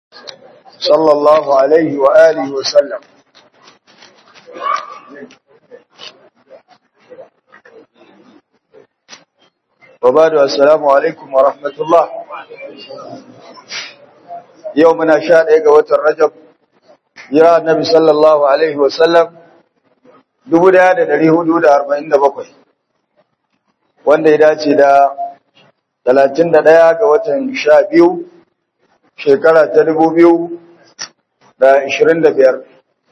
صلى الله عليه وآله وسلم وبعد السلام عليكم ورحمة الله يومنا شاء إيقوة الرجب يا النبي صلى الله عليه وسلم dubu daya da dari hudu da arba'in da bakwai wanda ya dace da talatin da daya ga watan sha biyu shekara ta dubu biyu da ishirin da biyar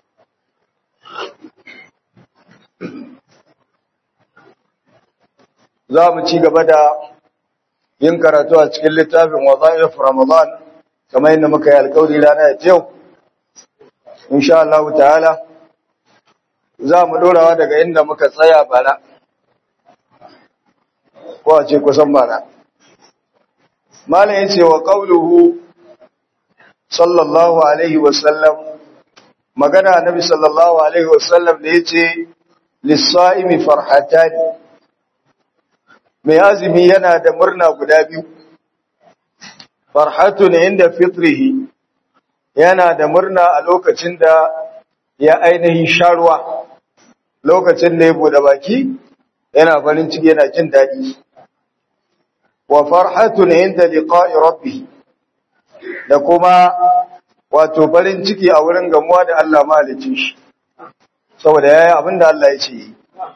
za mu ci gaba da yin karatu a cikin littafin waza'if ramadan kamar yadda muka yi alkawari rana ya yau insha Allah ta'ala za mu ɗorawa daga inda muka tsaya bara ko a ce kusan bara malam ya ce wa ƙauluhu sallallahu alaihi wasallam magana nabi sallallahu alaihi wasallam da ya ce lissa'imi farhatani mai azumi yana da murna guda biyu farhatun inda fitrihi yana da murna a lokacin da ya ainihin sharuwa lokacin da ya bude baki yana farin ciki yana jin daɗi wa farhatun inda liqa'i rabbi da kuma wato farin ciki a wurin gamuwa da Allah mahalicin shi saboda yayi abin da Allah ya ce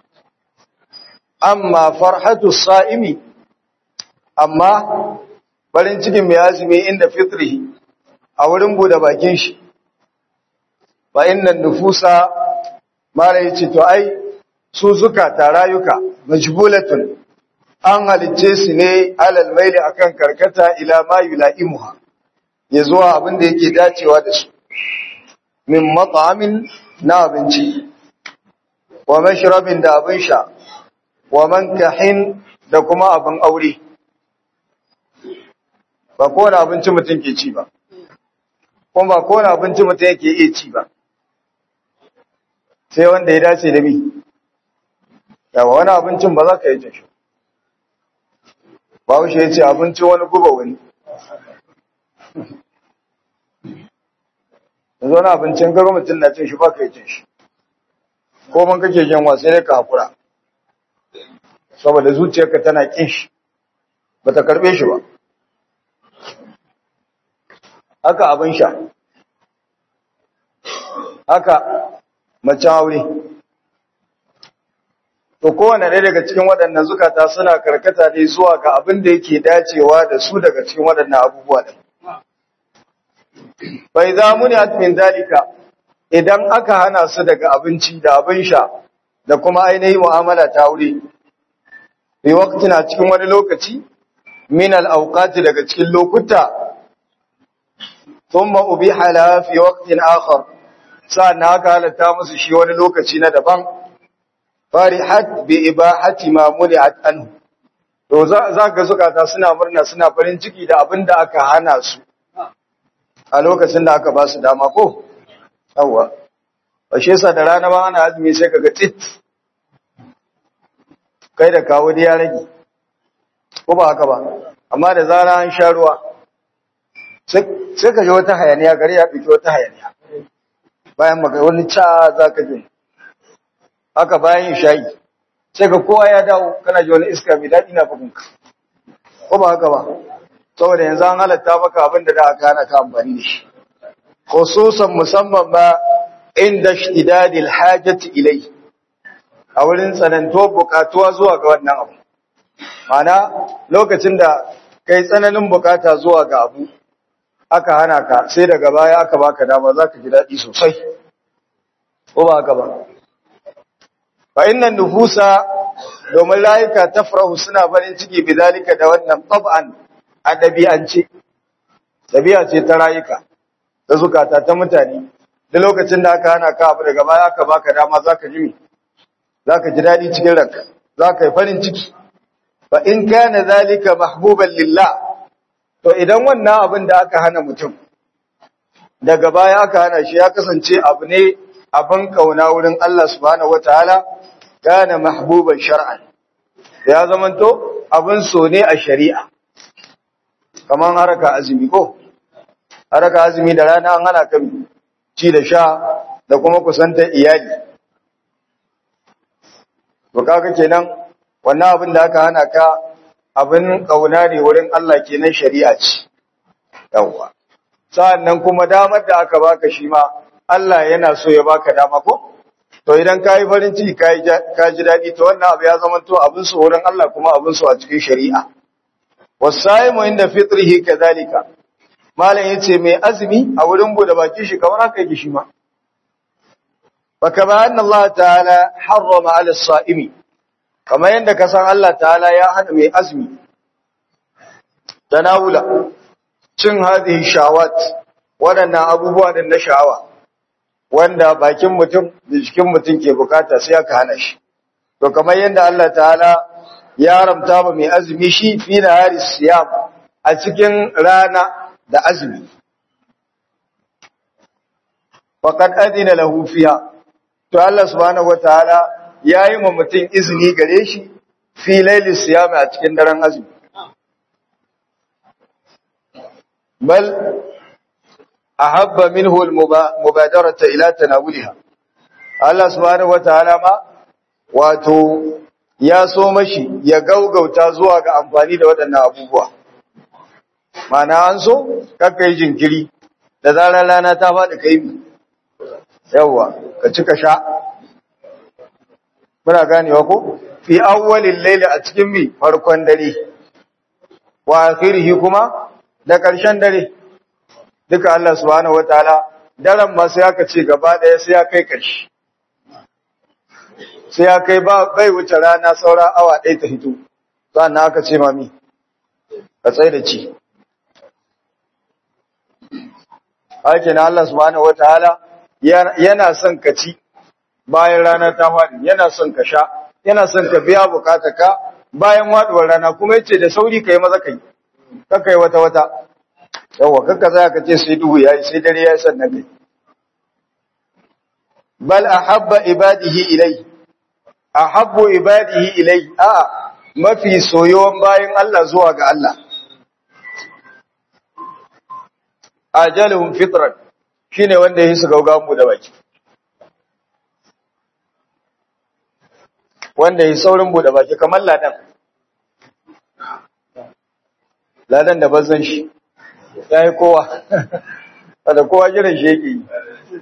amma farhatu sa'imi amma farin cikin mai azumi inda fitrihi a wurin bude bakin shi fa innan nufusa mara yace to ai su zuka ta rayuka majbulatun an halicce su ne alal maili akan karkata ila ma yulaimuha ya zuwa abin da yake dacewa da su min mat'amin na abinci wa mashrabin da abin sha wa mankahin da kuma abin aure ba kowane abinci mutum ke ci ba kuma ba kowane abinci mutum yake iya ci ba sai wanda ya dace da mi yawa wani abincin ba za ka yi jin shi ba ya ce abincin wani guba wani yanzu wani abincin garo mutum na cin shi ba ka yi cin shi ko man kake jin wasu ne ka haƙura saboda zuciyarka tana kin shi ba ta karɓe shi ba haka abin sha haka macen aure to kowane ɗaya daga cikin waɗannan zukata suna karkata ne zuwa ga abin da yake dacewa da su daga cikin waɗannan abubuwa ɗin bai za mu ne min dalika idan aka hana su daga abinci da abin sha da kuma ainihin mu'amala ta aure bi waqtina cikin wani lokaci min al-awqati daga cikin lokuta thumma ubiha la fi waqtin akhar sa'an haka halatta musu shi wani lokaci na daban farihat bi ibahati ma muli'at anhu to za ga zukata suna murna suna farin ciki da abin da aka hana su a lokacin da aka ba su dama ko yawa bashe sa da rana ma ana azumi sai kaga tit kai da kawo da ya rage ko ba haka ba amma da zara an sha ruwa sai ka ji wata hayaniya gari ya ɗauki wata hayaniya bayan maka wani ca za ka ji haka bayan yin shayi sai ka kowa ya dawo kana ji wani iska mai daɗi na fagunka ko ba haka ba saboda yanzu an halatta maka abin da aka hana ka amfani da shi khususan musamman ba inda shtidadil hajati ilai a wurin tsananto bukatuwa zuwa ga wannan abu mana lokacin da kai tsananin bukata zuwa ga abu aka hana ka sai daga baya aka baka dama za ka ji daɗi sosai ko ba haka ba fa innan nufusa domin layuka tafrahu suna farin ciki bidalika da wannan tab'an a ɗabi'ance ɗabi'a ce ta rayuka ta zukata ta mutane da lokacin da aka hana ka abu daga baya aka baka dama zaka ji zaka ji daɗi cikin ranka zaka yi farin ciki fa in kana zalika mahbuban lillah to idan wannan abin da aka hana mutum daga baya aka hana shi ya kasance abu ne abin kauna wurin Allah subhanahu wataala kana mahbuban shar'an ya zamanto abin so ne a shari'a kaman haraka azumi ko har ka azumi da rana an hana ka ci da sha da kuma kusantar iyali to kaga kenan wannan abin da aka hana ka abin kauna ne wurin Allah kenan shari'a ce yawa sa'annan kuma damar da aka baka shi ma Allah yana so ya baka dama ko to idan kai farin ciki kai ka ji dadi to wannan abu ya zama to abin so wurin Allah kuma abin so a cikin shari'a wasaimu inda fitrihi kadhalika malam yace mai azumi a wurin bude baki shi kamar haka yake shi ma فكما أن الله تعالى حرم على الصائم كما يندك سان الله تعالى يا هنا مي أزمي تناول cin hadhihi shawat wadannan abubuwa da na sha'awa wanda bakin mutum da jikin mutum ke bukata sai aka hana shi to kamar yadda Allah ta'ala ya haramta ba mai azumi shi fi nahari siyam a cikin rana da azumi faqad adina lahu fiha to Allah subhanahu wataala yayi ma mutum izini gare shi fi laili siyami a cikin daren azumi bal ahabba minhu almubadarata ila tanawulha Allah subhanahu wataala ma wato ya so mashi ya gaugauta zuwa ga amfani da waɗannan abubuwa mana an so kakkai jinkiri da zarar rana ta faɗi kai yawwa ka ci ka sha muna ganewa ko fi awwalil layli a cikin mi farkon dare wa akhirihi kuma da ƙarshen dare duka Allah subhanahu wataala daren ma sai aka ce gaba ɗaya sai ya kai ƙarshe sai ya kai ba bai wuce rana saura awa ɗaya ta hito sannan aka ce mami ka tsaye da ci haka na Allah subhanahu wataala yana son ka ci bayan rana ta faɗi yana son ka sha yana son ka biya ka bayan waɗuwar rana kuma yace da sauri kai maza kai kakai wata wata yawa kakka za ka ce sai duhu yayi sai dare yayi sannan kai bal ahabba ibadihi ilai ahabbu ibadihi ilai a mafi soyuwan bayan Allah zuwa ga Allah ajaluhum fitran shine wanda yi su gaugawan mu da baki wanda yi saurin bude baki kamar ladan ladan da bazan shi ya yi kowa da kowa jiran shi yake yi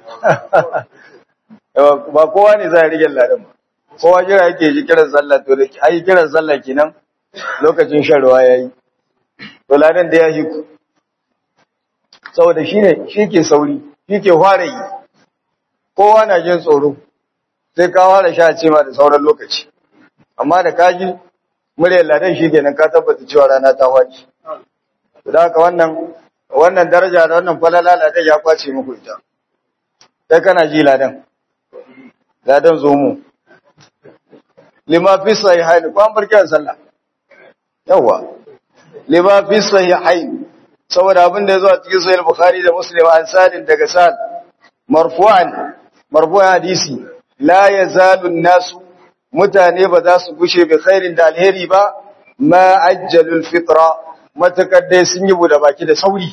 ba kowa ne za a rige ladan ba kowa jira yake ji kiran sallah to da ai kiran sallah kenan lokacin shan ruwa yayi to ladan da ya yi ku saboda shine shi ke sauri shi ke fara yi kowa na jin tsoro sai ka fara sha ce ma da sauran lokaci amma da kaji muryar ladan shi kenan ka tabbata cewa rana ta faɗi da haka wannan wannan daraja da wannan falala ladan ya kwace muku ita sai kana ji ladan ladan zo mu lima fi sahihain ko an barkin sallah yawa lima fi sahihain saboda abin da yazo a cikin sahih bukhari da muslim an sadin daga sal marfu'an marfu'an hadisi la yazalu an-nasu mutane ba za su gushe bi khairin da alheri ba ma ajjalul fitra matakar dai sun yi buɗe baki da sauri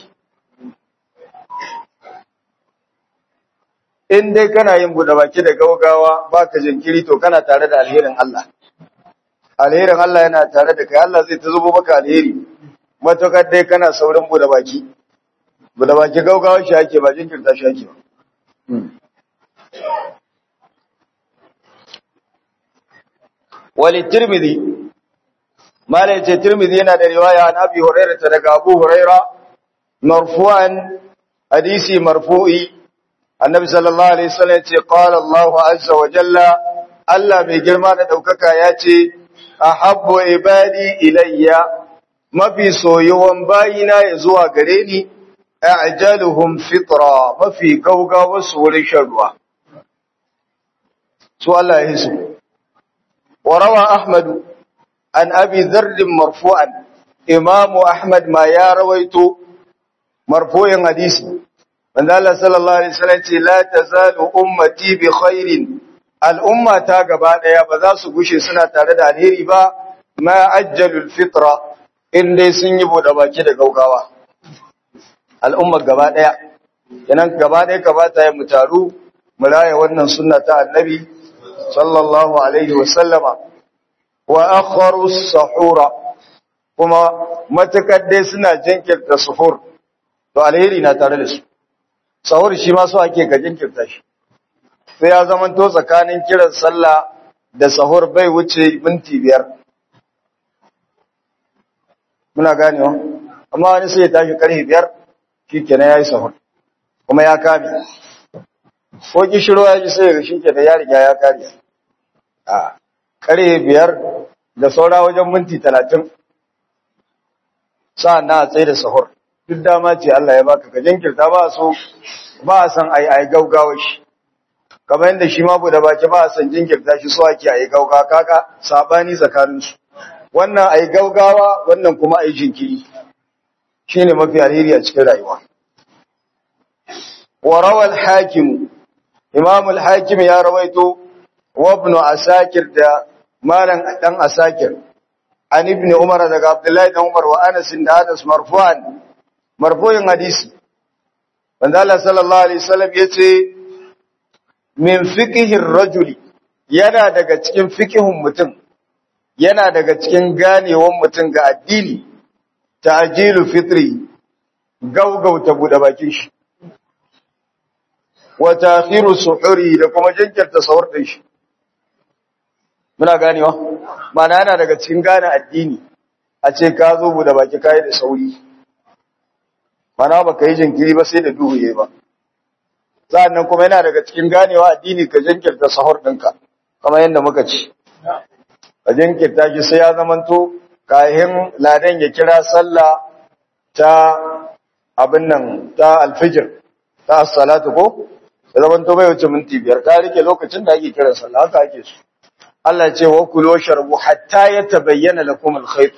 in dai kana yin buɗe baki da gaugawa baka jinkiri to kana tare da alherin Allah alherin Allah yana tare da kai Allah zai ta zubo maka alheri matakar dai kana saurin buɗe baki buɗe baki gaugawa shi ake ba jinkirta shi ake ba wali tirmidhi malai ce tirmidhi yana da riwaya an abi hurairah daga abu hurairah marfu'an hadisi marfu'i annabi sallallahu alaihi wasallam ce qala Allah azza wa jalla Allah mai girma da daukaka ya ce ahabbu ibadi ilayya mafi soyuwan bayina ya zuwa gare ni a'jaluhum fitra mafi gaugawa su wurin shan ruwa su Allah ya hisu وروى أحمد عن أبي ذر مرفوعا إمام أحمد ما يا رويت مرفوع حديث من الله صلى الله عليه وسلم لا تزال أمتي بخير الأمة تاقبا يا بذاس قشي سنة تارد الهيري با ما أجل الفطرة إن دي سنجبوا دباكي دا قوقاوا al'ummar gaba ɗaya yanan gaba ɗaya kamata ya mu taru mu raya wannan sunna ta annabi sallallahu alaihi wa sallama wa akharu sahura kuma matakar dai suna jinkirta suhur to alheri na tare da su sahur shi ma so ake ka jinkirta shi sai ya zama to tsakanin kiran sallah da sahur bai wuce minti biyar muna ganewa amma wani sai ya tashi karfe biyar shi kenan ya yi sahur kuma ya kame ko kishiro ya ji sai ga shi kenan ya riga ya kare a karfe biyar da saura wajen minti talatin sa'an na a tsaye da sahur duk dama ce Allah ya baka ka jinkirta ba so ba a san ai ai gaugawa shi kamar yadda shi ma bude baki ba a san jinkirta shi so ake ai gaugawa kaka sabani tsakanin su wannan ai gaugawa wannan kuma ai jinkiri shine mafi alheri a cikin rayuwa wa rawal hakim imam al-hakim ya rawaito wa ibn asakir da malam dan asakir an ibn umar daga abdullahi dan umar wa anas da anas marfu'an marfu'in hadisi wanda Allah sallallahu alaihi wasallam yace min fiqhir rajuli yana daga cikin fiqhun mutum yana daga cikin ganewan mutum ga addini ta'jilu fitri gaugauta bude bakin shi wa ta'khiru suhuri da kuma jinkirta sahur din shi muna ganewa mana yana daga cikin gane addini a ce ka zo bude baki kai da sauri mana baka yi jinkiri ba sai da duhu yayi ba sa'annan kuma yana daga cikin ganewa addini ka jinkirta sahur ɗinka kamar yadda muka ci ka jinkirta shi sai ya zamanto kayan ladan ya kira sallah ta abin nan ta alfijir ta salatu ko ya zamanto bai wuce minti biyar ka rike lokacin da ake kiran sallah haka ake su Allah ce wa kulu sharbu hatta yatabayyana lakum al-khayt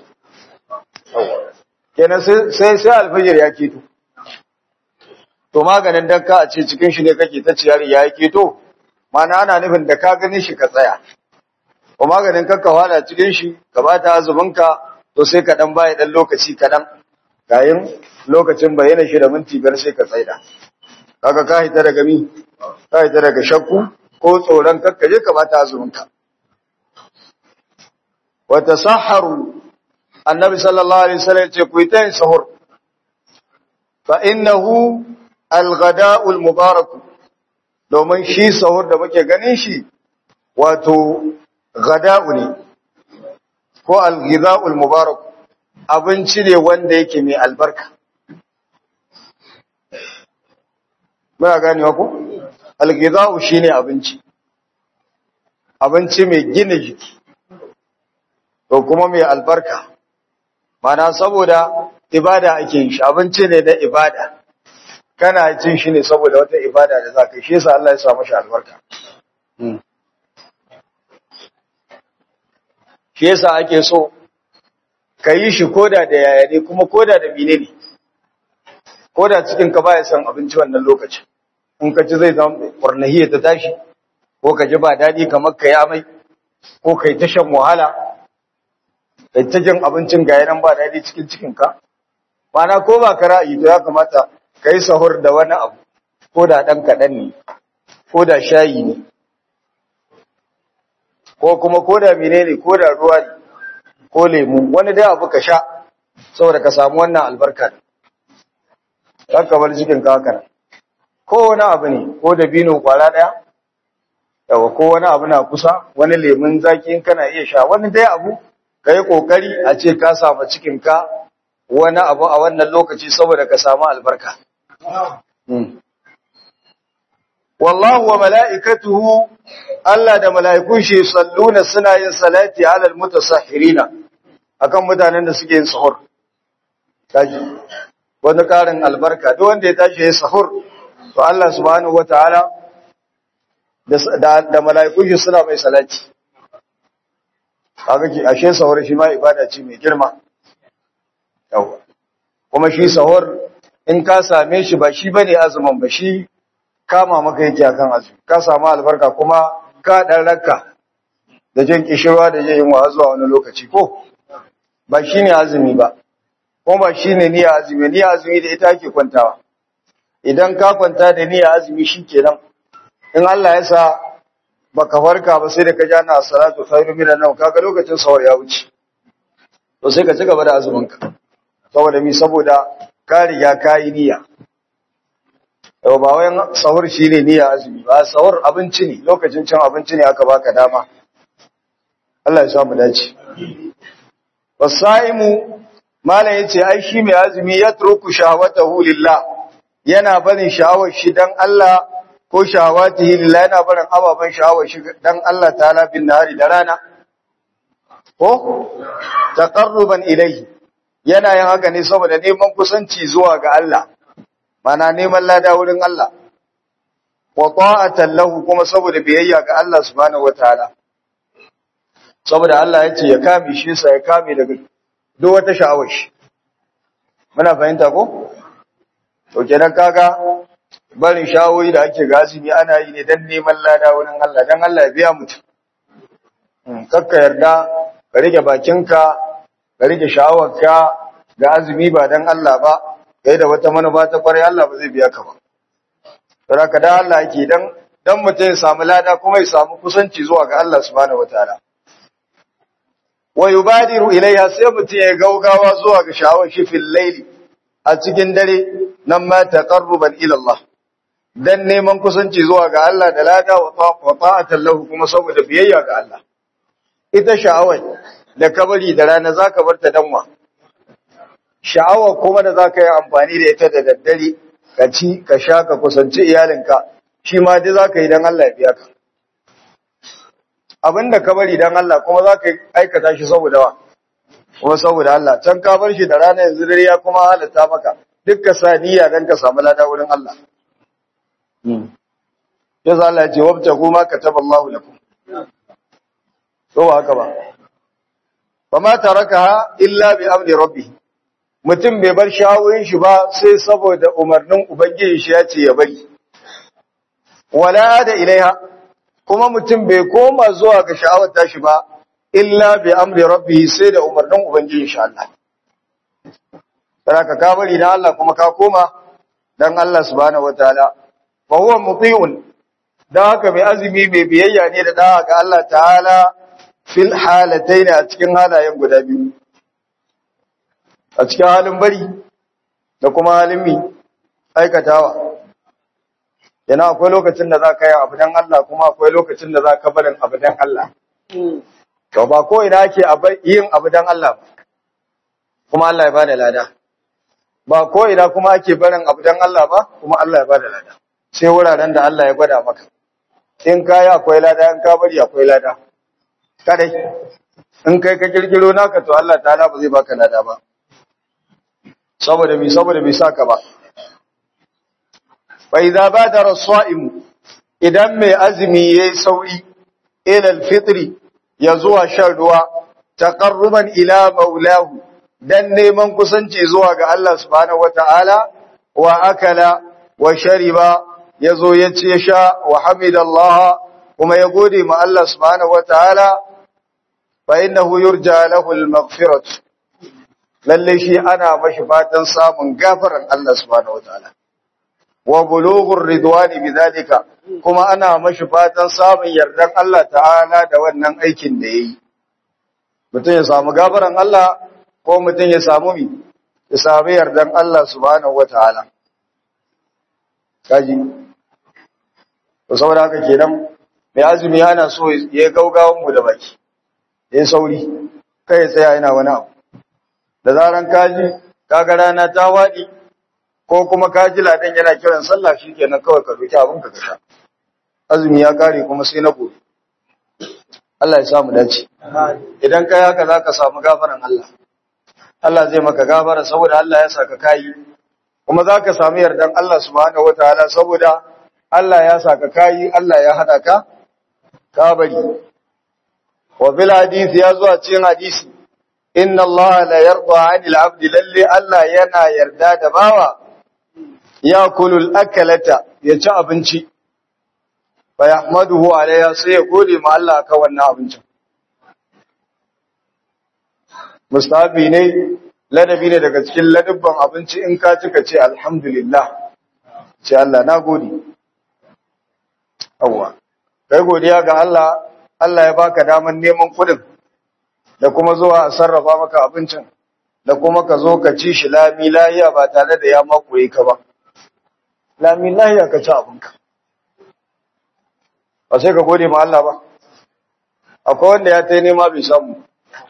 kenan sai sai alfijir ya keto to maganin dan ka a ce cikin shi ne kake ta ciyar ya keto mana ana nufin da ka gani shi ka tsaya ko maganin kakka wada cikin shi ka bata azumin ka to sai ka dan baya dan lokaci kadan kayan lokacin bayyana shi da minti biyar sai ka tsaida kaga ka hita daga mi ka hita daga shakku ko tsoron kakka je ka bata azumin ka wa tasahharu annabi sallallahu alaihi wasallam ya ce ku yi ta yin sahur fa innahu al-ghada'ul mubarak domin shi sahur da muke ganin shi wato ghada'u ne ko al-ghidha'ul mubarak abinci ne wanda yake mai albarka muna ganewa ko al-ghidha'u shine abinci abinci mai gina jiki to kuma mai albarka mana saboda ibada ake yin shi abinci ne na ibada kana cin shi ne saboda wata ibada da za ka yi shi yasa Allah ya sa mashi albarka shi yasa ake so ka yi shi koda da yaya ne kuma koda da mine ne koda cikin ka baya son abinci wannan lokacin in ka ci zai zama ƙwarnahiyya ta tashi ko ka ji ba daɗi kamar ka yi amai ko ka yi ta shan wahala kai ta jin abincin ga yanan ba daɗi cikin cikinka mana ko ba ka ra'ayi to ya kamata ka yi sahur da wani abu ko da ɗan kaɗan ne ko da shayi ne ko kuma ko da mine ne ko da ruwa ne ko lemu wani dai abu ka sha saboda ka samu wannan albarka ne ka bar cikin ka haka ko wani abu ne ko da bino kwara ɗaya yawa ko wani abu na kusa wani lemun zaki in kana iya sha wani dai abu ka yi ƙoƙari a ce ka samu cikinka wani abu a wannan lokaci saboda ka samu albarka. Wallahu wa mala'ikatuhu Allah da mala'ikun shi salluna suna yin salati alal mutasahirina akan mutanen da suke yin sahur. Taji, wani ƙarin albarka, duk wanda ya tashi ya sahur, to Allah subhanahu wa ta'ala da mala'ikun shi suna mai salati. kaga ki ashe sahur shi ma ibada ce mai girma yawa kuma shi sahur in ka same shi ba shi bane azumin ba shi kama maka yake akan azumi ka samu albarka kuma ka dan rakka da jin kishirwa da jin yunwa zuwa wani lokaci ko ba shine azumi ba kuma ba shine niyya azumi niyya azumi da ita ake kwantawa idan ka kwanta da niyya azumi shikenan in Allah ya sa baka farka ba sai da ka jana salatu khairu minan nawm kaga lokacin sahur ya wuce to sai ka ci gaba da azumin ka saboda mi saboda ka riga ka yi niyya yau ba wayan sahur shine niyya azumi ba sahur abinci ne lokacin cin abinci ne aka baka dama Allah ya samu dace wasaimu malam yace ai shi mai azumi ya turku shahawatahu lillah yana barin sha'awar shi dan Allah ko shahawatihi lillah yana barin ababan sha'awar shi dan Allah ta'ala bin nahari da rana ko taqarruban ilayhi yana yin haka ne saboda neman kusanci zuwa ga Allah mana neman lada wurin Allah wa ta'atan lahu kuma saboda biyayya ga Allah subhanahu wataala saboda Allah ya ce ya kame shi sa ya kame daga duk wata sha'awar shi muna fahimta ko to kenan kaga barin shawoyi da ake gazimi ana yi ne dan neman lada wurin Allah dan Allah ya biya mutum kakka yarda ka rike bakinka ka rike sha'awarka ga azumi ba dan Allah ba kai da wata manufa ta kwarai Allah ba zai biya ka ba saboda ka da Allah yake dan dan mutum ya samu lada kuma ya samu kusanci zuwa ga Allah subhanahu wataala wa yubadiru ilayha sai mutum ya gaugawa zuwa ga sha'awar shi fil layli a cikin dare nan ma taqarruban ila Allah dan neman kusanci zuwa ga Allah da lada wa ta'atan lahu kuma saboda biyayya ga Allah ita sha'awar da kabari da rana zaka bar ta danwa sha'awar kuma da zaka yi amfani da ita da daddare ka ci ka sha ka kusanci iyalinka shi ma dai zaka yi dan Allah ya biya ka abinda ka bari dan Allah kuma zaka aikata shi saboda wa kuma saboda Allah can ka bar shi da rana yanzu dare ya kuma halatta maka dukkan saniya dan ka samu lada wurin Allah Yasa Allah ya ce wabta kuma kataba Allah lakum to haka ba fama tarakaha illa bi amri rabbih mutum bai bar shawurin shi ba sai saboda umarnin ubangiji shi ya ce ya bari wala da ilaiha kuma mutum bai koma zuwa ga sha'awar tashi ba illa bi amri rabbih sai da umarnin ubangiji insha Allah saraka ka bari dan Allah kuma ka koma dan Allah subhanahu wataala fa huwa muti'un dan haka mai azumi mai biyayya ne da da'a ga Allah ta'ala fil halatayn a cikin halayen guda biyu a cikin halin bari da kuma halin mi aikatawa yana akwai lokacin da za ka yi abu dan Allah kuma akwai lokacin da za ka barin abu dan Allah to ba ko ina ake yin abu dan Allah ba kuma Allah ya bada lada ba ko ina kuma ake barin abu dan Allah ba kuma Allah ya bada lada sai wuraren da Allah ya gwada maka in kai akwai lada in ka bari akwai lada kadai in kai ka kirkiro naka to Allah ta'ala ba zai baka lada ba saboda mi saboda bai saka ba fa idza badara as-sa'im idan mai azumi yayi sauri ila al-fitri ya zuwa shan ruwa taqarruban ila maulahu dan neman kusanci zuwa ga Allah subhanahu wata'ala wa akala wa shariba yazo ya ce sha wa hamidallah kuma ya gode ma Allah subhanahu wata'ala fa innahu yurja lahu al-maghfirah lalle shi ana mashi fatan samun gafaran Allah subhanahu wataala wa bulughur ridwani bidalika kuma ana mashi fatan samun yardan Allah ta'ala da wannan aikin da yayi mutum ya samu gafaran Allah ko mutum ya samu mi ya samu yardan Allah subhanahu wataala kaji to saboda haka kenan mai azumi yana so ya gaugawan mu da baki ya sauri kai ya tsaya yana wani abu da zaran kaji kaga rana ta waɗi ko kuma kaji ladan yana kiran sallah shikenan kawai ka roki abin ka kasha azumi ya kare kuma sai na gobe Allah ya samu dace idan kai haka zaka samu gafaran Allah Allah zai maka gafara saboda Allah ya saka kai kuma zaka samu yardan Allah subhanahu wataala saboda Allah ya saka kai Allah ya hada ka ka bari wa bil hadisi ya zo a cikin hadisi inna Allah la yarda 'anil 'abdi lalle Allah yana yarda da bawa ya kulul akalata ya ci abinci fa yahmaduhu alayha sai ya gode ma Allah akan wannan abincin mustahabi ne ladabi ne daga cikin ladabban abinci in ka cika ce alhamdulillah ce Allah na gode awwa kai godiya ga Allah Allah ya baka daman neman kudin da kuma zuwa a sarrafa maka abincin da kuma ka zo ka ci shi lami lahiya ba tare da ya makoye ka ba lami lahiya ka ci abinka ba sai ka gode ma Allah ba akwai wanda ya tai nema bai samu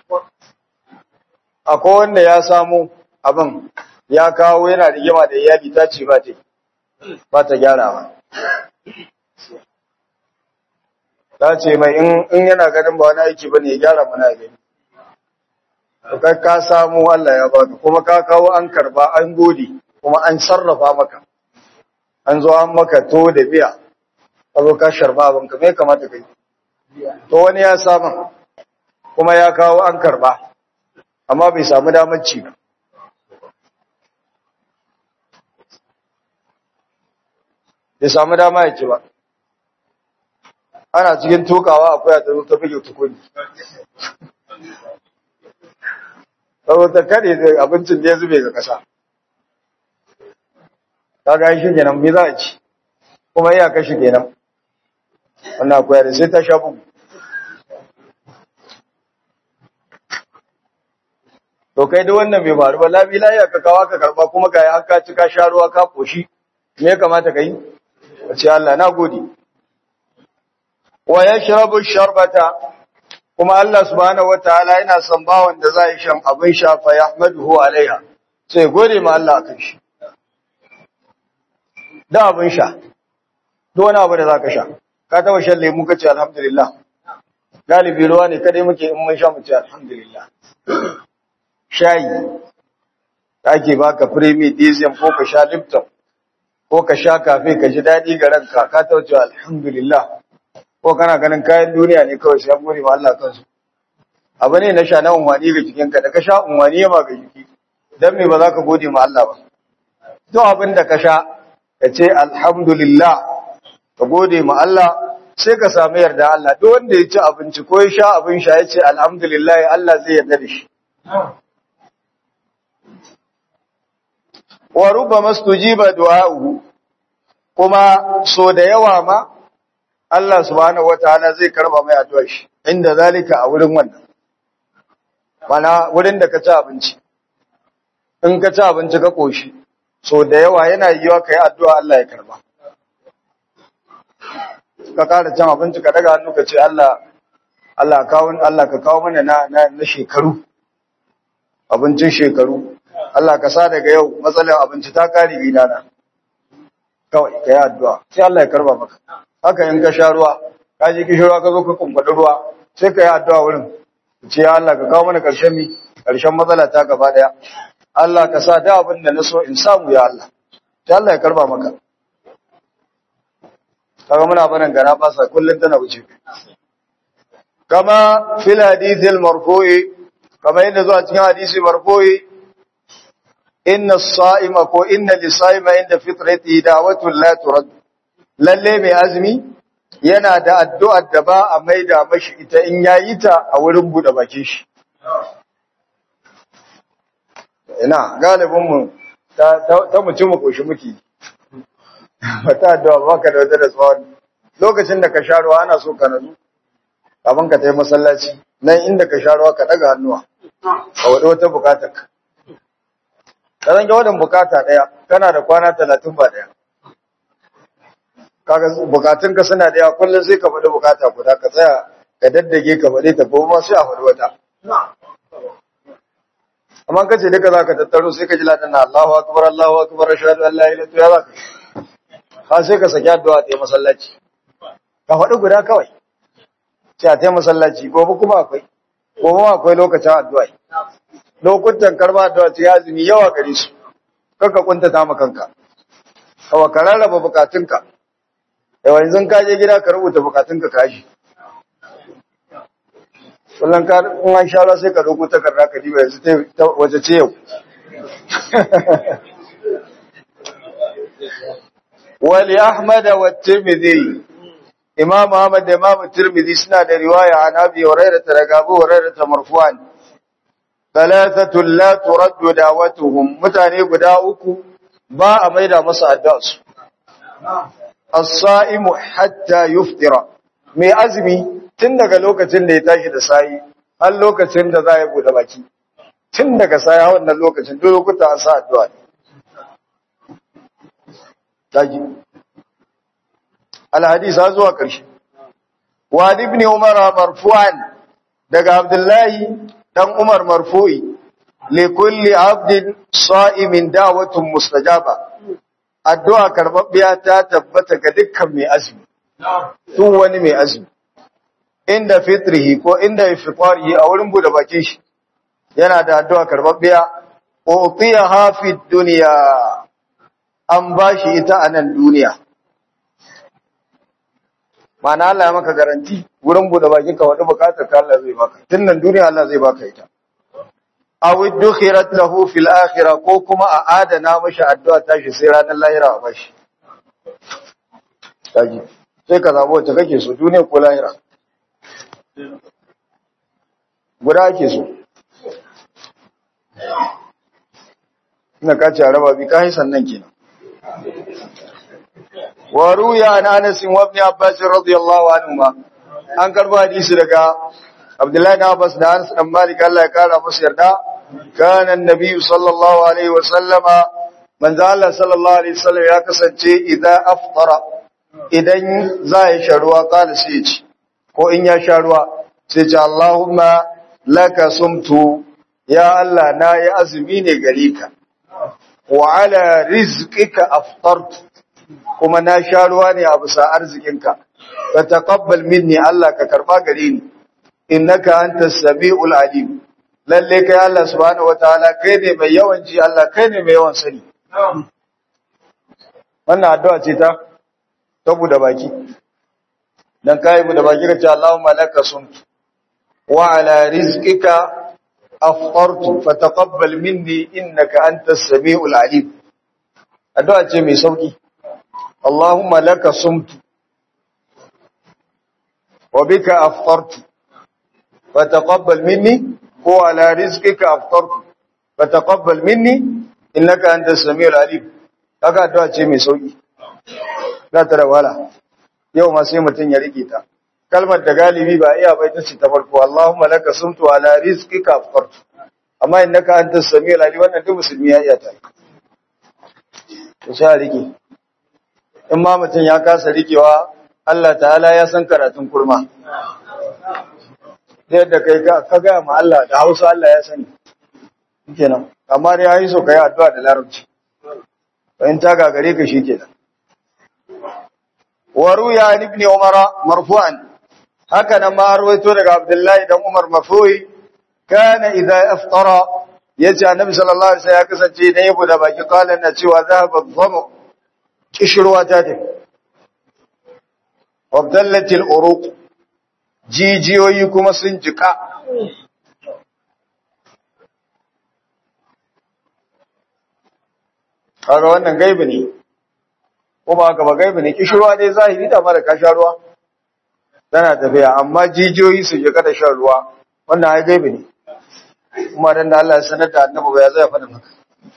akwai wanda ya samu abin ya kawo yana rigima da iyali ta ce ba ta ba ta gyarawa ta ce mai in yana ganin ba wani aiki ba ne ya gyara mana gani kai ka samu Allah ya baka kuma ka kawo an karba an gode kuma an sarrafa maka an zo an maka to da biya ka zo ka sharba abin ka me kamata kai to wani ya samu kuma ya kawo an karba amma bai samu damar ci ba bai samu dama ya ci ba ana cikin tukawa akwai a ta fige tukuni saboda kare da abincin da ya zube ga ƙasa ta ga shi kenan me za a ci kuma iya kashi kenan wannan akwai da sai ta sha bugu to kai da wannan bai faru ba labi lafiya ka kawo ka karba kuma ga har ka ci ka sha ruwa ka koshi me ya kamata ka yi ka ce Allah na gode wa yashrabu sharbata kuma Allah subhanahu wataala yana son bawon da zai shan abin sha fa yahmaduhu alaiha sai gode ma Allah akan shi da abin sha duk wani abu da zaka sha ka taba shan lemu kace alhamdulillah galibi ruwa ne kadai muke in mun sha mu ce alhamdulillah shayi da ake baka premium diesel ko ka sha lipton ko ka sha kafe ka ji dadi ga ranka ka tauce alhamdulillah ko kana ganin kayan duniya ne kawai sai gode ma Allah kansu abu ne na sha na unwani ga jikinka da ka sha unwani ma ga jiki dan me ba za ka gode ma Allah ba to abin da ka sha ka ce alhamdulillah ka gode ma Allah sai ka samu yarda Allah duk wanda ya ci abinci ko ya sha abin sha ya ce alhamdulillah Allah zai yarda da shi wa rubbama stujiba du'a'uhu kuma so da yawa ma Allah subhanahu wataala zai karba mai addu'ar shi inda zalika a wurin wannan mana wurin da ka ci abinci in ka ci abinci ka koshi so da yawa yana yiwa kai addu'a Allah ya karba ka kara cin abinci ka daga hannu ka ce Allah Allah kawo Allah ka kawo mana na na, na shekaru abincin shekaru Allah ka sa daga yau matsalar abinci ta kare gidana kawai ka yi addu'a sai Allah ya karba maka haka in ka sha ruwa ka ji kishirwa ka zo ka kumfaɗi ruwa sai ka yi addu'a wurin ce ya Allah ka kawo mana ƙarshen mi ƙarshen matsala ta gaba ɗaya Allah ka sa da abin da na so in samu ya Allah sai Allah ya karba maka kaga muna barin gara ba sa kullun tana wuce kama fil hadithil marfu'i kama yadda zuwa cikin hadisi marfu'i inna as-sa'ima ko inna lis-sa'ima inda fitrati da'watun la turad lalle mai azumi yana da addu'ar da ba a maida mashi ita in yayi ta a wurin bude bakin shi ina galibin mu ta ta mutum mu koshi muke ta addu'a baka da wata da tsawon lokacin da ka sha ruwa ana so ka nazu kafin ka tai masallaci nan inda ka sha ruwa ka daga hannuwa a wada wata bukatar ka ka zange wadan bukata daya kana da kwana talatin ba daya kaga bukatun ka suna da yawa kullum sai ka faɗi bukata guda ka tsaya ka daddage ka faɗi ta kuma sai a faɗi wata amma ka ce duka za ka tattaro sai ka ji ladan na Allahu akbar Allahu akbar ashhadu an la ilaha illa ya za ka ha sai ka saki addu'a ta masallaci ka faɗi guda kawai sai a ta masallaci gobe kuma akwai gobe ma akwai lokacin addu'a lokutan karba addu'a ce azumi yawa gare su kanka kunta ta kanka kawa ka rarraba bukatunka yawa yanzu ka je gida ka rubuta bukatunka ka shi kullum ka in an sha sai ka dauko takarda ka diba yanzu ta wace ce yau wali ahmad wa tirmidhi imam ahmad da imam tirmidhi suna da riwaya an abi hurairah daga abu hurairah marfu'an thalathatun la turaddu da'watuhum mutane guda uku ba a maida masa addu'a su as-sa'imu hatta yuftira mai azumi tun daga lokacin da ya tashi da sayi har lokacin da za ya bude baki tun daga sayi har wannan lokacin duk lokuta an sa addu'a ne taji al-hadith har zuwa ƙarshe wa ibn umar marfu'an daga abdullahi dan umar marfu'i li kulli abdin sa'imin da'watun mustajaba addu'a karbabbiya ta tabbata ga dukkan mai azumi duk wani mai azumi inda fitrihi ko inda ifqarihi a wurin bude bakin shi yana da addu'a karbabbiya utiya fi dunya an bashi ita a nan duniya Mana Allah ya maka garanti wurin bude bakin ka wani bukatar ka Allah zai baka tun nan duniya Allah zai baka ita aw idkhirat lahu fil akhirah ko kuma a adana mashi addu'a tashi sai ranar lahira a bashi kaji sai ka zabo wacce kake so duniya ko lahira guda ake so ina ka ce araba bi kai sannan kenan wa ruya an Anas wa Ibn Abbas radiyallahu anhuma an karba hadisi daga Abdullahi na Abbas da Anas dan Malik Allah ya kara musu yarda kana annabi sallallahu alaihi wa sallama manzo Allah sallallahu alaihi wasallam ya kasance idan aftara idan za ya sha ruwa kala sai ya ci ko in ya sha ruwa sai ce Allahumma laka sumtu ya Allah na yi azumi ne gare ka wa ala rizqika aftartu kuma na sha ruwa ne a bisa arzikinka ka taqabbal minni Allah ka karba gare ni innaka antas samiul alim lalle kai Allah subhanahu wataala kai ne mai yawan ji Allah kai ne mai yawan sani wannan addu'a ce ta ta bude baki dan kai bude baki ka ce Allahumma laka sumtu wa ala rizqika aftartu fataqabbal minni innaka antas samiul alim addu'a ce mai sauki Allahumma laka sumtu wa bika aftartu fataqabbal minni ko ala rizqika aftartu fataqabbal minni innaka antas samiul alim kaga addu'a ce mai sauki za ta da wala yau ma sai mutun ya rike ta kalmar da galibi ba iya bai ta ce ta farko Allahumma laka sumtu ala rizqika aftartu amma innaka antas samiul alim wannan duk musulmi ya iya ta to sai rike in ma mutun ya kasa rikewa Allah ta'ala ya san karatun kurma da yadda kai ka gaya ma Allah da Hausa Allah ya sani kenan amma dai yayi so kai addu'a da larabci in ta gagare ka shikenan wa ruya ibn umar marfu'an haka nan ma rawaito daga abdullahi dan umar marfu'i kana idza aftara yace annabi sallallahu alaihi wasallam ya kasance da yabo da baki kala na cewa zahaba dhamu kishruwa ta tafi wabdallatil uruq jijiyoyi kuma sun jika kaga wannan gaibi ne ko ba haka ba gaibi ne kishirwa dai zahiri da mara ka sha ruwa tana tafiya amma jijiyoyi su jika da shan ruwa wannan ai gaibi ne kuma dan da Allah ya sanar da annabi ba ya zai faɗa maka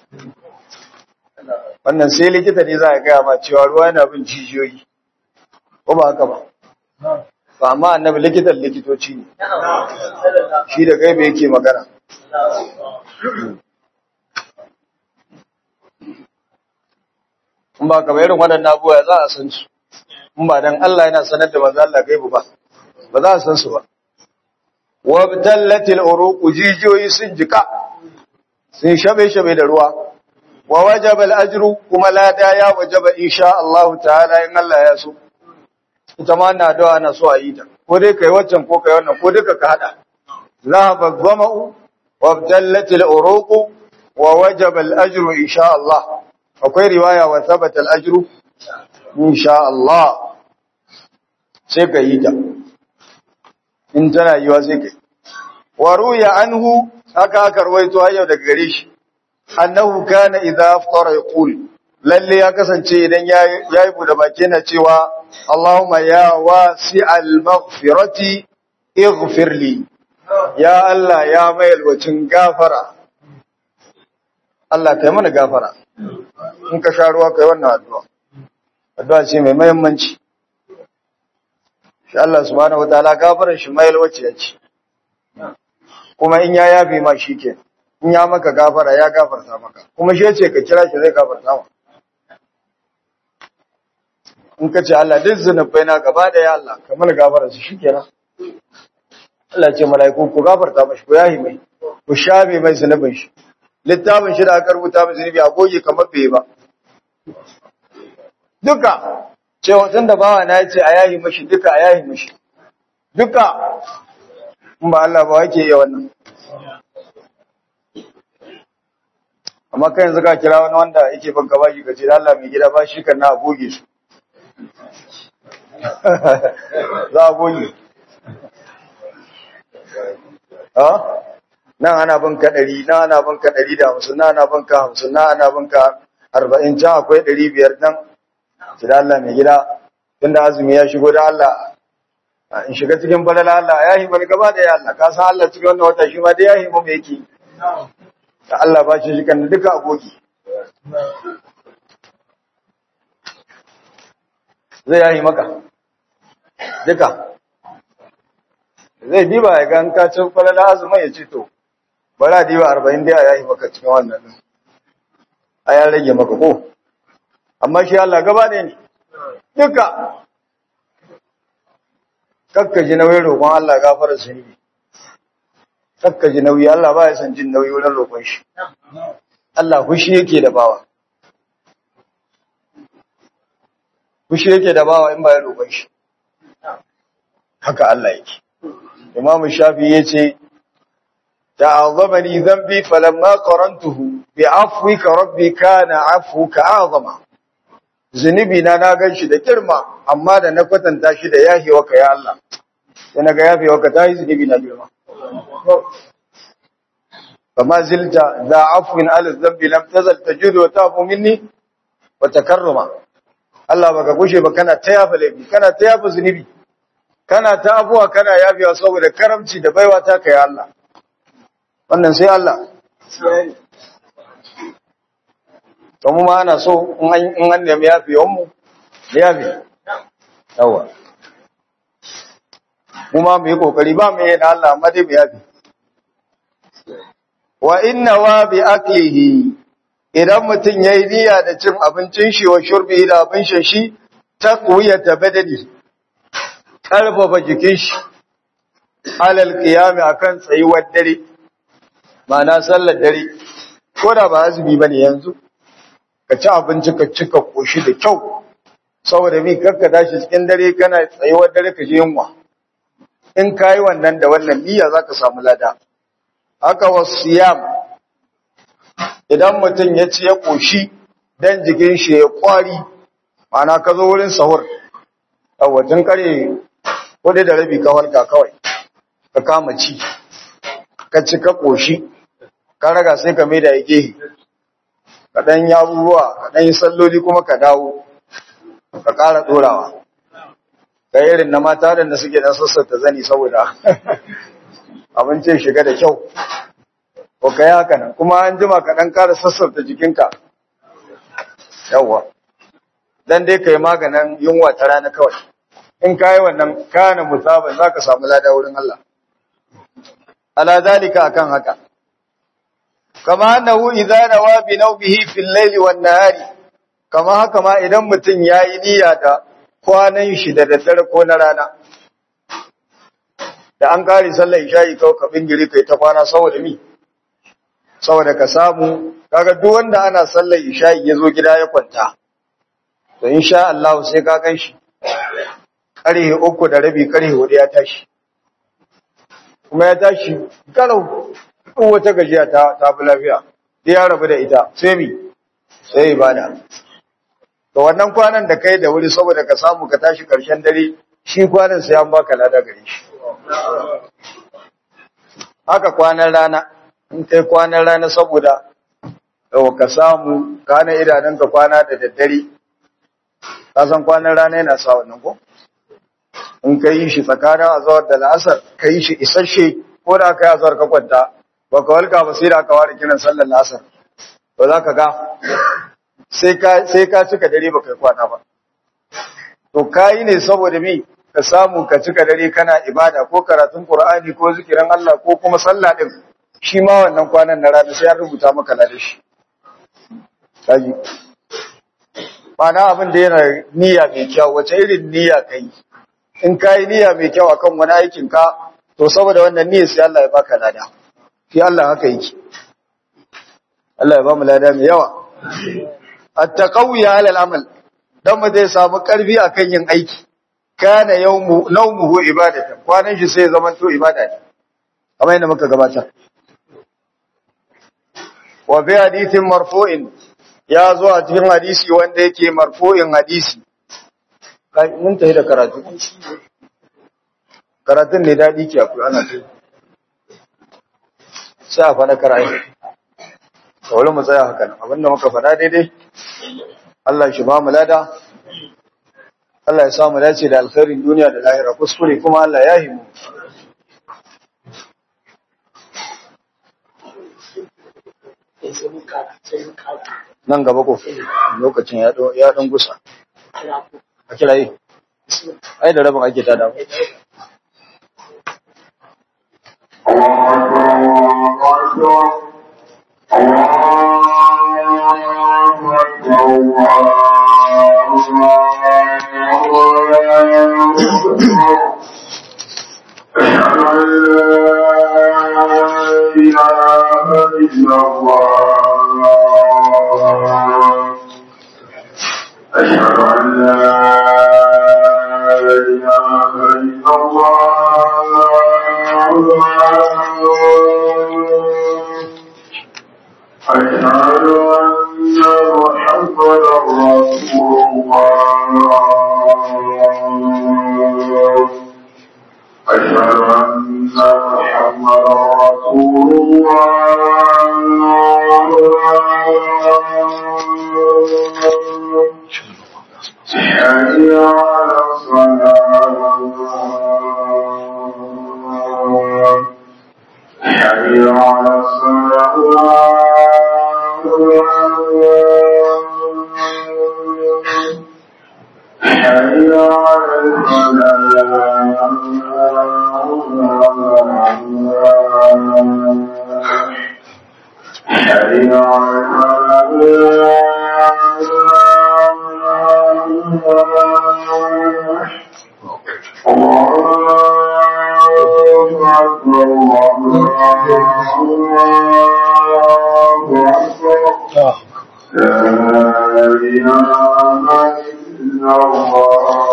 wannan sai likita ne za a gaya ma cewa ruwa yana bin jijiyoyi ko ba haka ba ba amma annabi likitan likitoci ne shi da gaibe yake magana in ba ka irin waɗannan abubuwa za a san su in ba dan Allah yana sanar da manzo Allah gaibu ba ba za a san su ba wa btallatil uruq jijiyoyi sun jika sun shabe shabe da ruwa wa wajaba al ajru kuma lada ya wajaba insha Allah ta'ala in Allah ya so ita ma na addu'a na so a yi ta ko dai kai waccan ko kai wannan ko duka ka hada zahaba dhama'u wa btallatil uruq wa wajaba al ajru insha Allah akwai riwaya wa thabata al ajru insha Allah sai ka yi ta in tana yiwa sai kai wa ruya anhu haka aka rawaito hayyau daga gare shi annahu kana idza aftara yaqul lalle ya kasance idan yayi bude baki yana cewa Allahumma ya wasi'al maghfirati ighfir li ya Allah ya mai alwacin gafara Allah kai mana gafara in ka sha ruwa kai wannan addu'a addu'a ce mai muhimmanci shi Allah subhanahu wataala gafarar shi mai alwaci ya ce kuma in ya yafe ma shi ke in ya maka gafara ya gafarta maka kuma shi ce ka kira shi zai gafarta ma in ka ce Allah duk zunubai na gaba da ya Allah kamar gafara su shi kenan Allah ce mala'iku ku gafarta mashi ku yahi mai ku shafe mai zunubin shi littafin shi da aka rubuta mai zunubi a goge kamar bai ba duka cewa tun da bawa na ce a yahi mashi duka a yahi mashi duka in ba Allah ba wake iya wannan amma kai yanzu ka kira wani wanda yake ban gaba shi ka ce da Allah mai gida ba shi kan na goge su za a goge nan ana bin ka ɗari nan ana bin ka ɗari da hamsin nan ana bin ka hamsin nan ana bin ka arba'in can akwai ɗari biyar nan su da Allah mai gida tun da azumi ya shigo da Allah in shiga cikin falala Allah ya yi bani gaba da ya Allah ka san Allah cikin wannan wata shi ma da ya yi mu yake da Allah ba shi shi kan duka aboki zai yayi maka duka zai diba ya gan ka cin falala azumin ya ce to bari a diba arba'in dai a yayi maka cikin wannan din a ya rage maka ko amma shi Allah gaba ne ne duka kakka ji nauyin roƙon Allah gafara zunubi kakka ji nauyi Allah ba ya san jin nauyi wurin roƙon shi Allah fushi yake da bawa fushi yake da bawa in ba ya roƙon shi haka Allah yake Imam Shafi yace ta'azzamani dhanbi falamma qarantuhu bi afwika rabbi kana afwuka a'zama zunubi na na ganshi da girma amma da na kwatanta shi da yahewa ka ya Allah sai naga yahewa ka tayi zunubi na girma فما زلت ذا عفو على الذنب لم تزل تجود وتعفو مني وتكرما Allah baka gushe ba kana ta yafa laifi kana ta yafa zunubi kana ta abuwa kana yafewa saboda karamci da baiwa ta kai Allah wannan sai Allah to mu ma ana so in an in an nemi yafewan mu yafe yawa mu ma mu yi kokari ba mu yi da Allah amma dai mu yafe wa inna wa bi aklihi idan mutum yayi niyya da cin abincin shi wa shurbi da abin shan shi taqwiyata badani karfafa jikin shi alal qiyam akan tsayuwar dare ma'ana sallar dare ko da ba azumi bane yanzu ka ci abinci ka ci ka koshi da kyau saboda mi kakka tashi cikin dare kana tsayuwar dare ka je yunwa in kayi wannan da wannan niyya zaka samu lada haka wasiyam idan mutum ya ci ya koshi dan jikin shi ya kwari mana ka zo wurin sahur tun kare kudu da rabi ka halka kawai ka kama ci ka ci ka koshi ka raga sai ka maida ya gehe ka dan yi abubuwa ka dan yi salloli kuma ka dawo ka ƙara ɗorawa ka irin na mata da suke dan sassata zani saboda abincin shiga da kyau ko ka yi haka nan kuma an jima ka ɗan ƙara sassauta jikinka yawwa dan dai ka yi maganin yunwa ta rana kawai in ka yi wannan kana musaban za ka samu lada wurin Allah ala zalika akan haka kama annahu idza nawa bi nawbihi fil layli wan nahari kama haka ma idan mutum yayi niyya da kwanan shi da daddare ko na rana da an kare sallar isha'i kawai ka bingire kai ta kwana saboda mi saboda ka samu kaga duk wanda ana sallar isha'i ya zo gida ya kwanta to insha Allah sai ka gan shi karhe uku da rabi karhe hudu ya tashi kuma ya tashi kalau duk wata gajiya ta ta fi lafiya sai ya rabu da ita sai mi sai ibada to wannan kwanan da kai da wuri saboda ka samu ka tashi karshen dare shi kwanan sai an baka lada gare shi haka kwanan rana in kai kwanan rana saboda yau ka samu kana idanunka kwana da daddare ka san kwanan rana yana sa wannan ko in ka yi shi tsakanin azawar da la'asar ka yi shi isasshe ko da aka yi azhar ka kwanta ba ka walka ba sai da aka ware kiran sallar asar ba za ka ga sai ka sai ka cika dare ba kai kwana ba to kai ne saboda me ka samu ka cika dare kana ibada ko karatun qur'ani ko zikirin Allah ko kuma sallah din shi ma wannan kwanan na rana sai ya rubuta maka ladan shi kaji Ma'ana abin da yana niyya mai kyau wace irin niyya kai in ka yi niyya mai kyau akan wani aikin ka to saboda wannan niyyar sai Allah ya baka lada shi Allah haka yake Allah ya ba mu lada mai yawa at-taqawi 'ala al-amal dan mu zai samu karfi akan yin aiki kana yawmu nawmuhu ibadatan kwanan shi sai zaman to ibada ne kamar yadda muka gabatar wa bi hadithin marfu'in ya zo a cikin hadisi wanda yake marfu'in hadisi mun tafi da karatu karatun ne daɗi ke akwai ana ta sai a faɗa karatu da wani mu tsaya haka abinda muka faɗa daidai Allah shi ba mu lada Allah ya samu dace da alkhairin duniya da lahira kuskure kuma Allah ya himu nan gaba ko lokacin ya ɗan gusa a kira yi ai da rabin ake tada أشهد أن لا إله إلا الله أشهد أن محمدا رسول الله أشهد أن محمدا رسول الله حي على الصلاة حي على الصلاة حي على الفلاح حي على الله أكبر الله أكبر لا إله إلا الله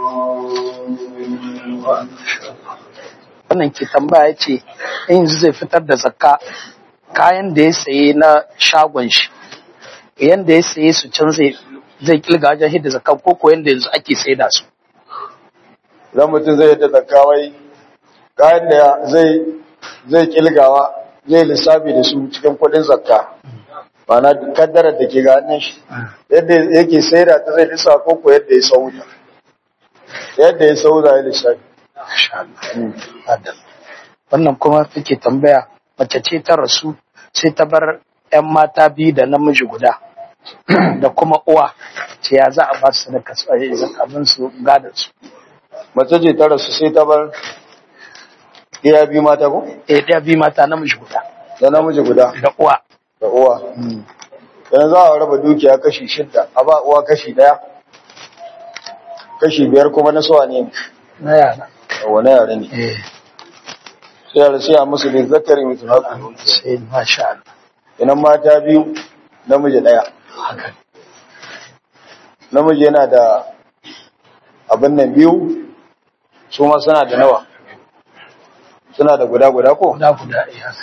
wannan ke tambaya ce in zai fitar da zakka kayan da ya saye na shagon shi yanda ya saye su can zai zai kilga wajen hidda zakka ko ko yanda yanzu ake saida su idan mutum zai yadda zakawai kayan da zai zai kilgawa zai lissafi da su cikin kudin zakka mana kaddarar da ke ga hannun shi yadda yake saida ta zai lissa ko ko yadda ya sauta yadda ya sauta ya lissafi Masha Allah. Adal. wannan kuma take tambaya mace ce ta rasu sai ta bar 'yan mata biyu da namiji guda da kuma uwa ce ya za a ba su sadaka su a zakamin su gadar su mace ce ta rasu sai ta bar iya biyu mata ko eh ɗaya biyu mata namiji guda da namiji guda da uwa da uwa yanzu za a raba dukiya kashi shidda a ba uwa kashi daya kashi biyar kuma na suwa ne na yara wani yare ne eh sai yare sai a musu da zakari mutum haka sai masha Allah inan mata biyu namiji daya haka namiji yana da abin nan biyu su ma suna da nawa suna da guda guda ko guda guda eh haka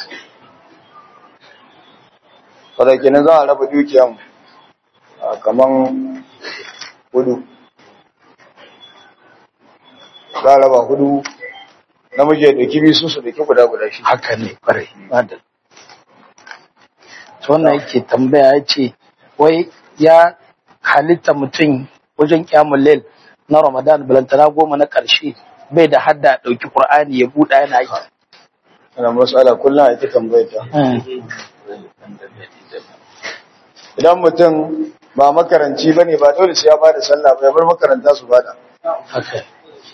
fada kenan za a raba dukiyan a kaman hudu za a raba hudu namiji ya dauki biyu su su dauki guda guda shi haka ne kwarai adal to wannan yake tambaya ya ce wai ya halitta mutum wajen kyamun lail na ramadan balantana goma na ƙarshe bai da hadda ɗauki ƙur'ani ya buɗa yana yi ana matsala kullum a ita tambayar ta idan mutum ba makaranci ba ne ba dole sai ya ba da sallah ba ya bar makaranta su bada haka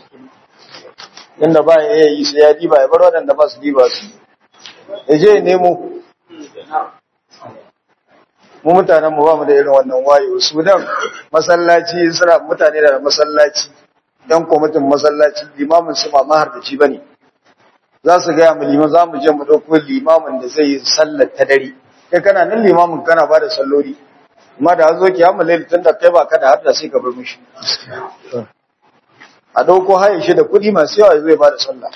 inda ba ya iya yi sai ya diba ya bar waɗanda ba su diba su ya je ya nemo mu mutanen mu ba mu da irin wannan wayo su dan masallaci suna mutane da masallaci dan kwamitin masallaci limamin su ba maharbaci bane za su gaya mu liman za mu je mu ɗauko limamin da zai yi sallar ta dare kai kana nan limamin kana ba da salloli amma da zo ki amma laili tun da kai ba ka da har da sai ka bar mishi a ɗauko haye shi da kuɗi masu yawa zai ba da sallah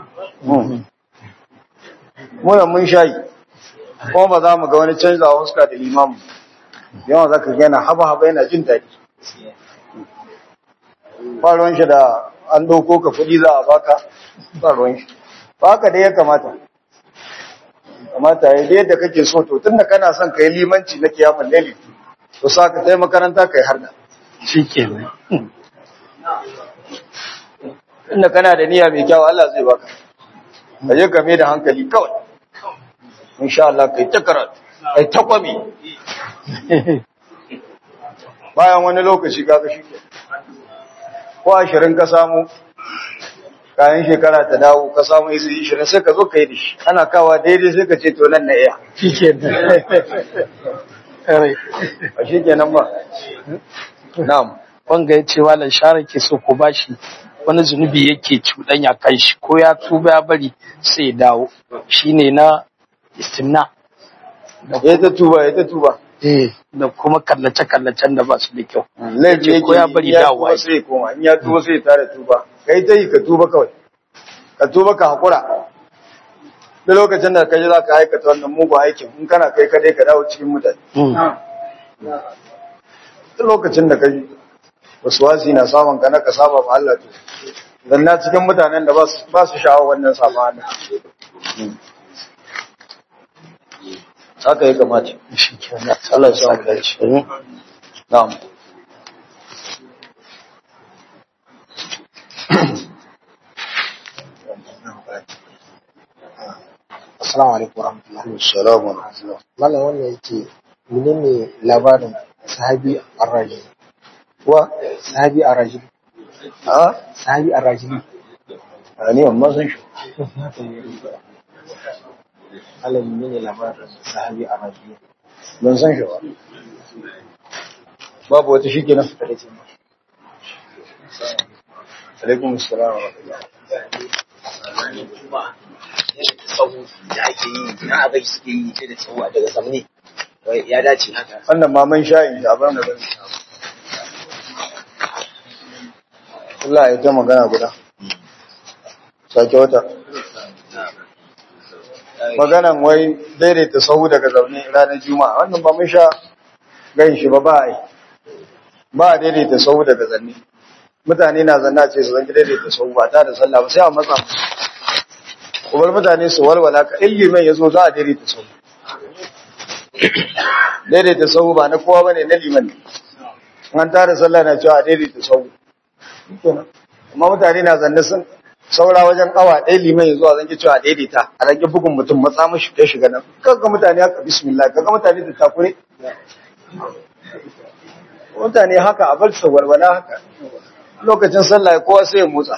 muna mun shayi kuma ba za mu ga wani canza a huska da limamu yawan za ka gana haba-haba yana jin daɗi faruwan shi da an ɗauko ka kuɗi za a baka faruwan shi ba haka dai ya kamata kamata ya yi yadda kake so to tun da kana son ka yi limanci na kiyamun laili to sa ka tai makaranta ka yi har da shi ke nan inda kana da niyya mai kyau Allah zai baka ka je game da hankali kawai insha Allah kai ta karatu kai ta kwami bayan wani lokaci kaga shi ke ko ashirin ka samu kayan shekara ta dawo ka samu isi ishirin sai ka zo ka yi da shi ana kawa daidai sai ka ce to nan na iya shi ke nan Kare. a shi kenan ba na'am wanga ya ce malam share ke so ko bashi wani zunubi yake cuɗanya kan shi ko ya tuba ya bari sai ya dawo shine na istimna ya ta tuba ya ta tuba eh da kuma kallace kallacen da ba su da kyau laifi ce ko ya bari in ya dawowa tuba sai ya koma in ya tuba sai ya tare tuba kai ta yi ka tuba kawai ka tuba ka haƙura da lokacin da ka ji za ka aikata wannan mugun aikin in kana kai kadai ka dawo cikin mutane duk lokacin da ka ji wasu wasi na samun ka na ka saba ma Allah to dan na cikin mutanen da ba su ba su sha'awar wannan saba Allah haka ya kamata shi ke nan Allah ya samu dace na'am Assalamu alaikum warahmatullahi assalamu alaikum Malam wannan yake menene labarin sahabi ar-rajul wa sahabi ar-rajul a sahabi ar-rajul a ni amma san shi Malam menene labarin sahabi ar-rajul ban san shi ba babu wata shi kenan alaikum assalam wa rahmatullah sahu da ake yi na abai suke yi sai da tsawo daga samne ya dace haka wannan maman sha'in shi a bar magana Allah ya ta magana guda sake wata maganan wai daidaita sahu daga zaune ranar juma'a wannan ba mun sha gan shi ba ba a yi ba a daidaita sahu daga zanne mutane na zanna ce su zanki daidaita sahu ba ta da sallah ba sai a matsa musu kuma mutane su walwala ka ilimin ya zo za a daidaita sahu daidaita sahu ba na kowa bane na liman ne an tara sallah na cewa a daidaita sahu Shikenan. amma mutane na zanne sun saura wajen awa ɗaya liman ya zuwa zan ki cewa daidaita a rage bugun mutum matsa mashi ya shiga nan kaga mutane haka bismillah kaga mutane da takure mutane haka a bar su walwala haka lokacin sallah kowa sai ya motsa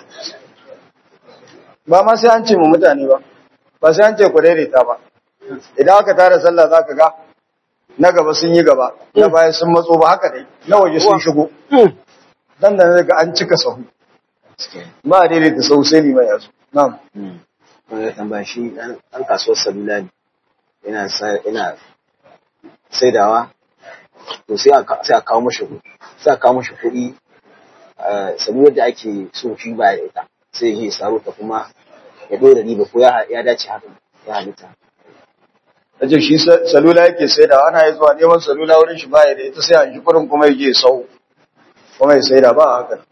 ba ma sai an ce mu mutane ba ba sai an ce ku daidaita ba idan aka tara sallah zaka ga na gaba sun yi gaba na baya sun matso ba haka dai na waje sun shigo dan da ga an cika sahu ba a daidaita sahu sai liman ya zo na'am wanda tambaya shi an kasuwar salula ne yana sa- yana saidawa to sai a ka- sai a kawo mashi kuɗi sai a kawo mashi kuɗi eh, salular da ake so shi ba ya ita sai ya je ya saro ta kuma ya ɗora riba ko ya ya dace haka ya halitta Aje shi sa- salula yake sai da ana yi zuwa neman salula wurin shi baya da ita sai an shi kurin kuma yake sau kuma ya sai da ba a haka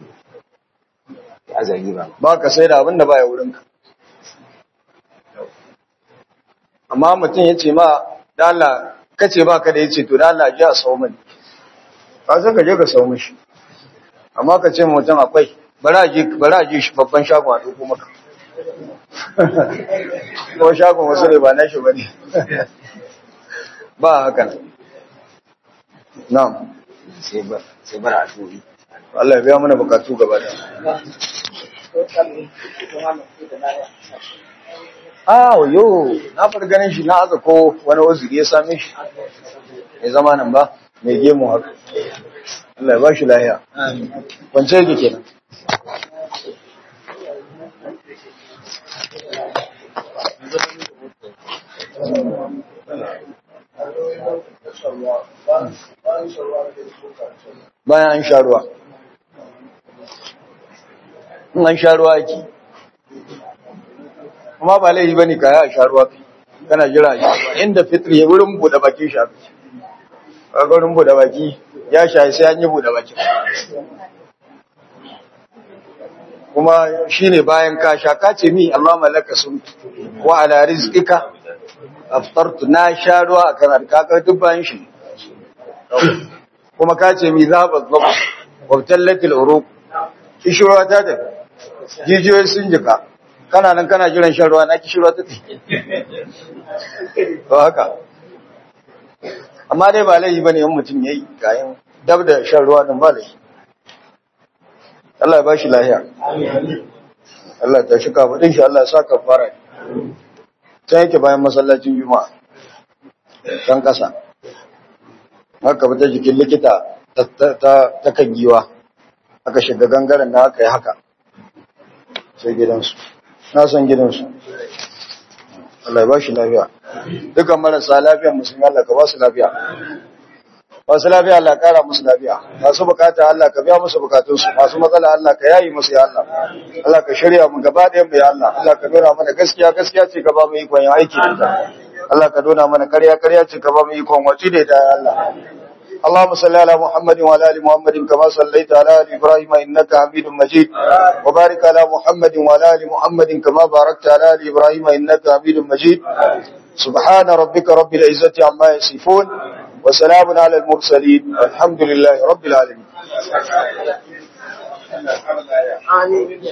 ya aza riba ba ka sai da abin da baya wurinka amma mutum ya ce ma da Allah kace ba ka da ya ce to da Allah ji a sau mani ka sai ka je ka sau mishi amma ka ce mutum akwai bari a je bari a je shi babban shagon a ɗauko maka ko shagon wasu ne ba na shi ba ne ba haka nan na'am sai ba sai bara addu'o'i Allah ya biya mana bukatu gaba da Ah, yo, na fara ganin shi na aka ko wani waziri ya same shi. Ya zama nan ba, mai gemu haka. Allah ya ba shi lahiya. Wance yake kenan. Bayan an sha ruwa. In an sha ruwa ake. Kuma ba laifi bane kaya a sha ruwa kai. Kana jira a sha ruwa. Inda fitri ya wurin buɗe bakin sha. Kaga wurin buɗe baki ya sha sai an yi buɗe bakin. Kuma shine bayan ka sha ka ce mi Allah malaka sun wa ala rizqika aftartu na sha ruwa a kanar kaga duk bayan shi. Kuma ka ce mi zaba zaba wa tallatil uruq. Kishirwa ta tafi. Jijiyoyi sun jika. Kana nan kana jiran shan ruwa na kishirwa ta tafi. To haka. Amma dai ba laifi bane in mutum yayi kayan dab da shan ruwa din ba laifi. Allah ya bashi lahiya. Allah ta shi kafadin shi Allah ya sa kafara. Sai yake bayan masallacin Juma'a. Kan kasa. Haka fita jikin likita ta ta kan giwa. Aka shiga gangaren da aka yi haka. Sai gidansu. Na san gidansu. Allah ya bashi lafiya. Dukan marasa lafiya musulmi Allah ka ba su lafiya. masu lafiya Allah kara musu lafiya masu bukata Allah ka biya musu bukatunsu masu matsala Allah ka yayi musu ya Allah Allah ka shirya mu gaba ɗayan mu ya Allah Allah ka nuna mana gaskiya gaskiya ce ka ba mu ikon yin aiki da ita Allah ka nuna mana ƙarya ƙarya ce ka ba mu ikon wace da ita ya Allah اللهم صل على محمد وعلى ال محمد كما صليت على ال ابراهيم انك حميد مجيد وبارك على محمد وعلى ال محمد كما باركت على ال ابراهيم انك حميد مجيد سبحان ربك رب العزه عما يصفون وسلام على المرسلين الحمد لله رب العالمين